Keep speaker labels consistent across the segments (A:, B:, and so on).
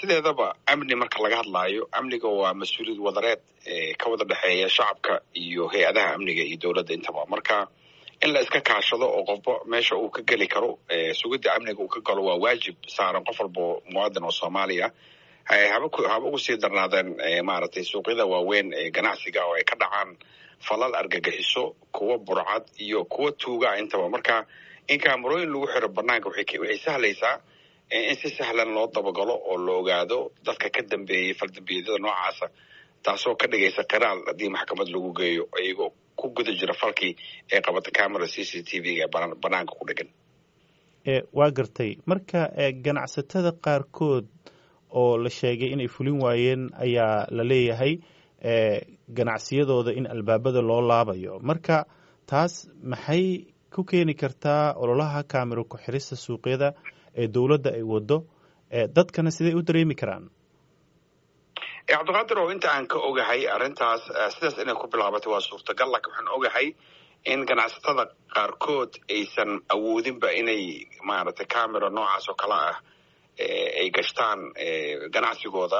A: sideedaba amni marka laga hadlaayo amniga waa mas-uuliyad wadareed ka wada dhexeeya shacabka iyo hay-adaha amniga iyo dowladda intaba marka in la iska kaashado oo qofba meesha uu ka geli karo sugidda amniga uu ka galo waa waajib saaran qof walba muwaadin oo soomaaliya haba ugu sii darnaadeen maaragtay suuqyada waaweyn ee ganacsiga oo ay ka dhacaan falal argagixiso kuwa burcad iyo kuwa tuuga intaba marka in kaamarooyin lagu xiro banaanka waxay sahlaysaa in si sahlan loo dabagalo oo la ogaado dadka ka dambeeyey faldambiyeedyada noocaasa taasoo ka dhigaysa qiraal haddii maxkamad lagu geeyo iyagoo ku guda jira falkii ee qabata camera c c t v-ga ee banaanka ku dhegan
B: waa gartay marka ganacsatada qaarkood oo la sheegay inay fulin waayeen ayaa la leeyahay ganacsiyadooda in albaabada loo laabayo marka taas maxay ku keeni kartaa ololaha kaamiro ku-xirista suuqyada ee dowladda ay wado dadkana siday u dareemi karaan
A: cabdiqaadir oo inta aan ka ogahay arrintaas sidaas inay ku bilaabatay waa suurtagal laakiin waxaan ogahay in ganacsatada qaarkood aysan awoodinba inay maaragtay camera noocaas oo kale ah ay gashtaan ganacsigooda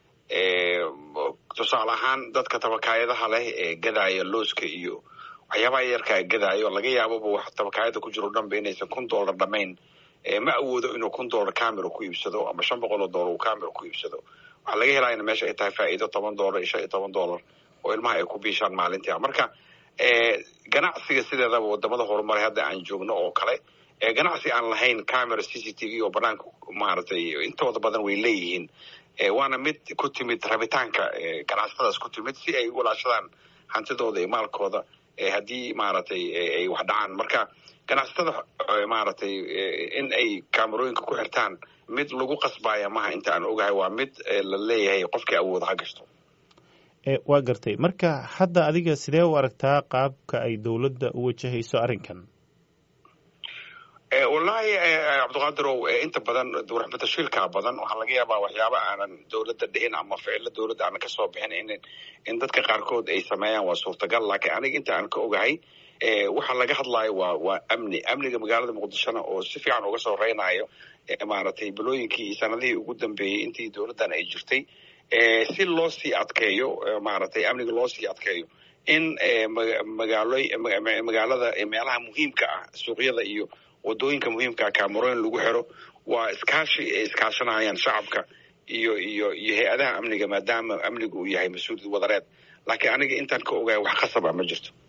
A: tusaale ahaan dadka tabakaayadaha leh ee gadaaya looska iyo waxyaabaha yarkaa gadaayo laga yaababa wax tabakaayada ku jiro dhanba inaysan kun dollar dhamayn ma awoodo inuu kun dollar camera ku iibsado ama shan boqol oo dollar uu camera ku iibsado waxaa laga helaa in meesha ay tahay faa'iido toban dollar iyo shan iyo toban dollar oo ilmaha ay ku biishaan maalintii marka ganacsiga sideedaba wadamada horumaray hadda aan joogno oo kale ganacsi aan lahayn camera c c t v oo banaanka maaragtay intooda badan way leeyihiin waana mid ku timid rabitaanka ganacsatadaas ku timid si ay u walaashadaan hantidooda iyo maalkooda haddii maaragtay ay wax dhacaan marka ganacsatada maaragtay in ay kaamarooyinka ku xirtaan mid lagu qasbaya maha inta aan ogahay waa mid la leeyahay qofkii awooda ha gashto
B: waa gartay marka hadda adiga sidee u aragtaa qaabka ay dowladda u wajahayso arrinkan
A: wallaahi cabdiqaadirow inta badan warxbatashiilkaa badan waxaa laga yaabaa waxyaaba aanan dowladda dhihin ama ficilo dowladda aanan kasoo bixin in in dadka qaarkood ay sameeyaan waa suurtagal laakiin aniga inta aan ka ogahay waxaa laga hadlaayo waa waa amni amniga magaalada muqdishona oo si fiican uga soo reynayo maaragtay bilooyinkii iyo sanadihii ugu dambeeyey intii dowladdan ay jirtay si loo sii adkeeyo maaragtay amniga loo sii adkeeyo in magaalo magaalada meelaha muhiimka ah suuqyada iyo wadooyinka muhiimkaa kaamarooyin lagu xiro waa iskaashi ay iskaashanayaan shacabka iyo iyo iyo hay-adaha amniga maadaama amnigu uu yahay mas-uuliyad wadareed laakiin aniga intaan ka ogahay wax qasaba ma jirto